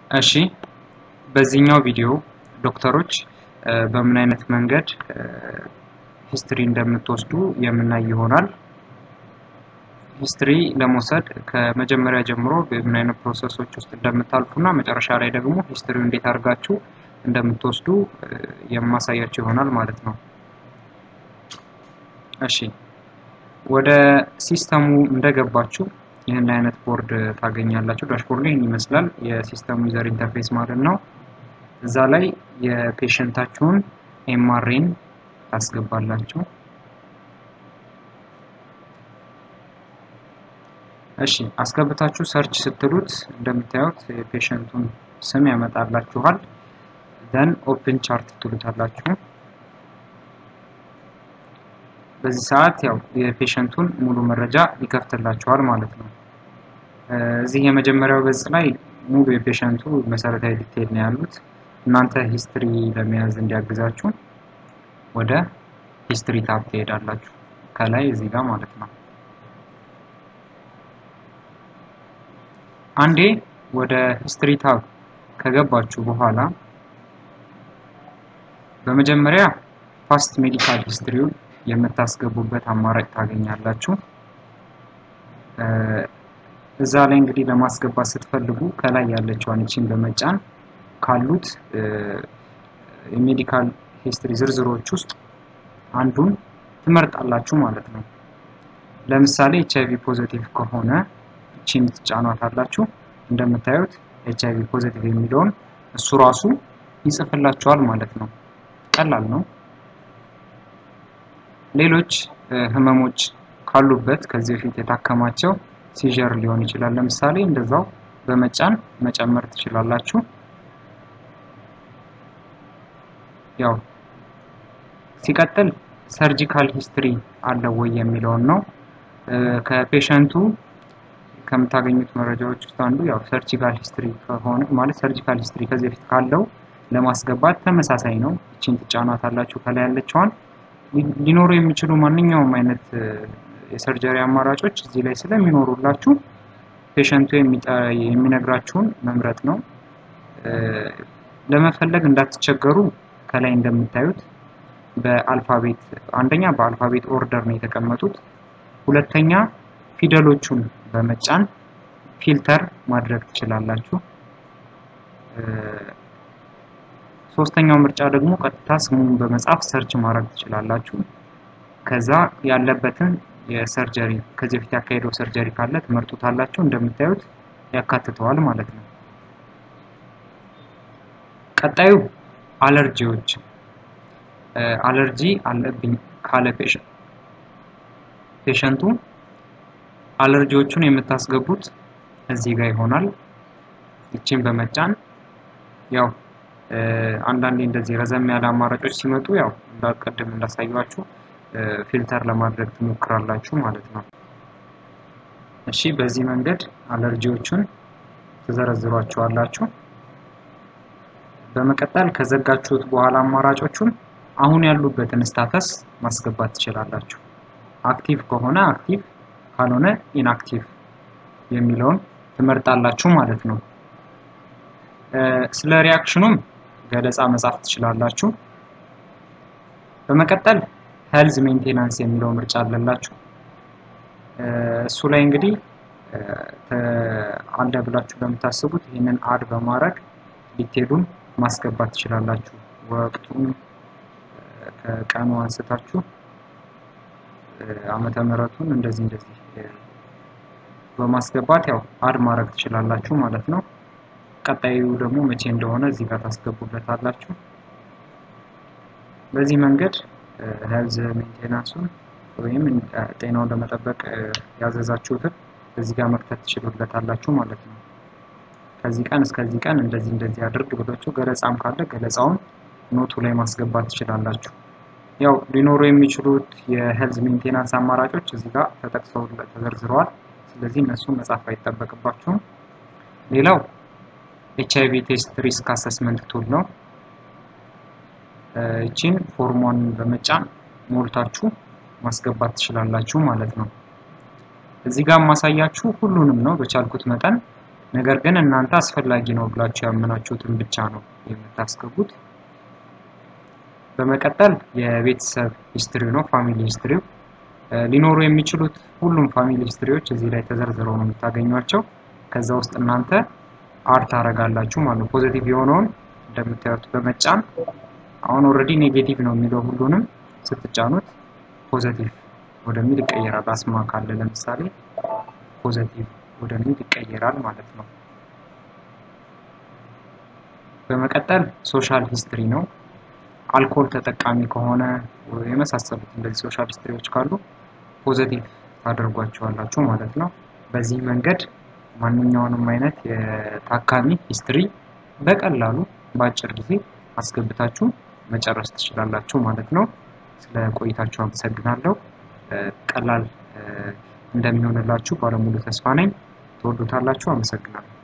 እሺ በዚህኛው ቪዲዮ ዶክተሮች በምን አይነት መንገድ ሂስትሪ እንደምትወስዱ የምናይ ይሆናል። ሂስትሪ ለመውሰድ ከመጀመሪያ ጀምሮ በምን አይነት ፕሮሰሶች ውስጥ እንደምታልፉ እና መጨረሻ ላይ ደግሞ ሂስትሪው እንዴት አድርጋችሁ እንደምትወስዱ የማሳያችሁ ይሆናል ማለት ነው። እሺ ወደ ሲስተሙ እንደገባችሁ ይህን አይነት ቦርድ ታገኛላችሁ። ዳሽቦርድ ይህን ይመስላል የሲስተሙ ዩዘር ኢንተርፌስ ማለት ነው። እዛ ላይ የፔሸንታችሁን ኤምአርኤን ታስገባላችሁ። እሺ አስገብታችሁ ሰርች ስትሉት እንደምታዩት የፔሸንቱን ስም ያመጣላችኋል። ደን ኦፕን ቻርት ትሉታላችሁ። በዚህ ሰዓት ያው የፔሸንቱን ሙሉ መረጃ ይከፍትላችኋል ማለት ነው። እዚህ የመጀመሪያው ገጽ ላይ ሙሉ የፔሸንቱ መሰረታዊ ዲቴል ነው ያሉት። እናንተ ሂስትሪ ለመያዝ እንዲያግዛችሁ ወደ ሂስትሪ ታብ ትሄዳላችሁ። ከላይ እዚህ ጋር ማለት ነው። አንዴ ወደ ሂስትሪ ታብ ከገባችሁ በኋላ በመጀመሪያ ፓስት ሜዲካል ሂስትሪውን የምታስገቡበት አማራጭ ታገኛላችሁ። እዛ ላይ እንግዲህ ለማስገባት ስትፈልጉ ከላይ ያለችዋን እቺን በመጫን ካሉት የሜዲካል ሂስትሪ ዝርዝሮች ውስጥ አንዱን ትመርጣላችሁ ማለት ነው። ለምሳሌ ኤች አይቪ ፖዘቲቭ ከሆነ እቺን ትጫኗታላችሁ። እንደምታዩት ኤች አይቪ ፖዘቲቭ የሚለውን እሱ ራሱ ይጽፍላችኋል ማለት ነው። ቀላል ነው። ሌሎች ህመሞች ካሉበት ከዚህ በፊት የታከማቸው ሲጀር ሊሆን ይችላል። ለምሳሌ እንደዛው በመጫን መጨመር ትችላላችሁ። ያው ሲቀጥል ሰርጂካል ሂስትሪ አለው ወይ የሚለውን ነው። ከፔሸንቱ ከምታገኙት መረጃዎች ውስጥ አንዱ ያው ሰርጂካል ሂስትሪ ከሆነ ማለት ሰርጂካል ሂስትሪ ከዚህ በፊት ካለው ለማስገባት ተመሳሳይ ነው። እቺን ትጫኗታላችሁ ከላይ ያለችዋን ሊኖሩ የሚችሉ ማንኛውም አይነት የሰርጀሪ አማራጮች እዚህ ላይ ስለሚኖሩላችሁ ፔሸንቱ የሚነግራችሁን መምረጥ ነው። ለመፈለግ እንዳትቸገሩ ከላይ እንደምታዩት በአልፋቤት አንደኛ በአልፋቤት ኦርደር ነው የተቀመጡት። ሁለተኛ ፊደሎቹን በመጫን ፊልተር ማድረግ ትችላላችሁ። ሶስተኛው ምርጫ ደግሞ ቀጥታ ስሙን በመጻፍ ሰርች ማድረግ ትችላላችሁ። ከዛ ያለበትን የሰርጀሪ ከዚህ በፊት ያካሄደው ሰርጀሪ ካለ ትመርጡታላችሁ። እንደምታዩት ያካትተዋል ማለት ነው። ቀጣዩ አለርጂዎች አለርጂ አለብኝ ካለ ፔሸንቱ አለርጂዎቹን የምታስገቡት እዚህ ጋር ይሆናል። ይችን በመጫን ያው አንዳንዴ እንደዚህ ረዘም ያለ አማራጮች ሲመጡ ያው እንዳቀድም እንዳሳያችሁ ፊልተር ለማድረግ ትሞክራላችሁ ማለት ነው። እሺ በዚህ መንገድ አለርጂዎቹን ትዘረዝሯቸዋላችሁ። በመቀጠል ከዘጋችሁት በኋላ አማራጮቹን አሁን ያሉበትን ስታተስ ማስገባት ትችላላችሁ። አክቲቭ ከሆነ አክቲቭ፣ ካልሆነ ኢንአክቲቭ የሚለውን ትመርጣላችሁ ማለት ነው። ስለ ሪያክሽኑም ገለጻ መጻፍ ትችላላችሁ። በመቀጠል ሄልዝ ሜንቴናንስ የሚለው ምርጫ አለላችሁ። እሱ ላይ እንግዲህ አለ ብላችሁ በምታስቡት ይህንን አድ በማድረግ ዲቴሉን ማስገባት ትችላላችሁ። ወቅቱን ከቀኑ አንስታችሁ ዓመተ ምሕረቱን እንደዚህ እንደዚህ በማስገባት ያው አድ ማድረግ ትችላላችሁ ማለት ነው። ቀጣዩ ደግሞ መቼ እንደሆነ እዚህ ጋር ታስገቡለታላችሁ። በዚህ መንገድ ሄልዝ ሜንቴናንሱን ወይም ጤናውን ለመጠበቅ ያዘዛችሁትን እዚህ ጋር መክተት ትችሉለታላችሁ ማለት ነው። ከዚህ ቀን እስከዚህ ቀን እንደዚህ እንደዚህ አድርግ ብላችሁ ገለጻም ካለ ገለጻውን ኖቱ ላይ ማስገባት ትችላላችሁ። ያው ሊኖሩ የሚችሉት የሄልዝ ሜንቴናንስ አማራጮች እዚህ ጋር ተጠቅሰው ተዘርዝረዋል። ስለዚህ እነሱን መጻፍ አይጠበቅባችሁም። ሌላው ኤች አይቪ ቴስት ሪስክ አሰስመንት ቱል ነው። እቺን ፎርሟን በመጫን ሞልታችሁ ማስገባት ትችላላችሁ ማለት ነው። እዚህ ጋር ማሳያችሁ ሁሉንም ነው በቻልኩት መጠን ነገር ግን እናንተ አስፈላጊ ነው ብላችሁ ያመናችሁትን ብቻ ነው የምታስገቡት። በመቀጠል የቤተሰብ ሂስትሪው ነው ፋሚሊ ሂስትሪው ሊኖሩ የሚችሉት ሁሉም ፋሚሊ ሂስትሪዎች እዚህ ላይ ተዘርዝረው ነው የምታገኟቸው። ከዛ ውስጥ እናንተ አድ ታደርጋላችሁ ማለት ነው። ፖዚቲቭ የሆነውን እንደምታዩት በመጫን አሁን ኦልሬዲ ኔጌቲቭ ነው የሚለው ሁሉንም ስትጫኑት ፖዚቲቭ ወደሚል ይቀየራል። አስማ ካለ ለምሳሌ ፖዚቲቭ ወደሚል ይቀየራል ማለት ነው። በመቀጠል ሶሻል ሂስትሪ ነው። አልኮል ተጠቃሚ ከሆነ የመሳሰሉት እንደዚህ ሶሻል ሂስትሪዎች ካሉ ፖዘቲቭ ታደርጓቸዋላችሁ ማለት ነው። በዚህ መንገድ ማንኛውንም አይነት የታካሚ ሂስትሪ በቀላሉ በአጭር ጊዜ አስገብታችሁ መጨረስ ትችላላችሁ ማለት ነው። ስለ ቆይታችሁ አመሰግናለሁ። ቀላል እንደሚሆንላችሁ ባለሙሉ ተስፋ ነኝ። ትወዱታላችሁ። አመሰግናለሁ።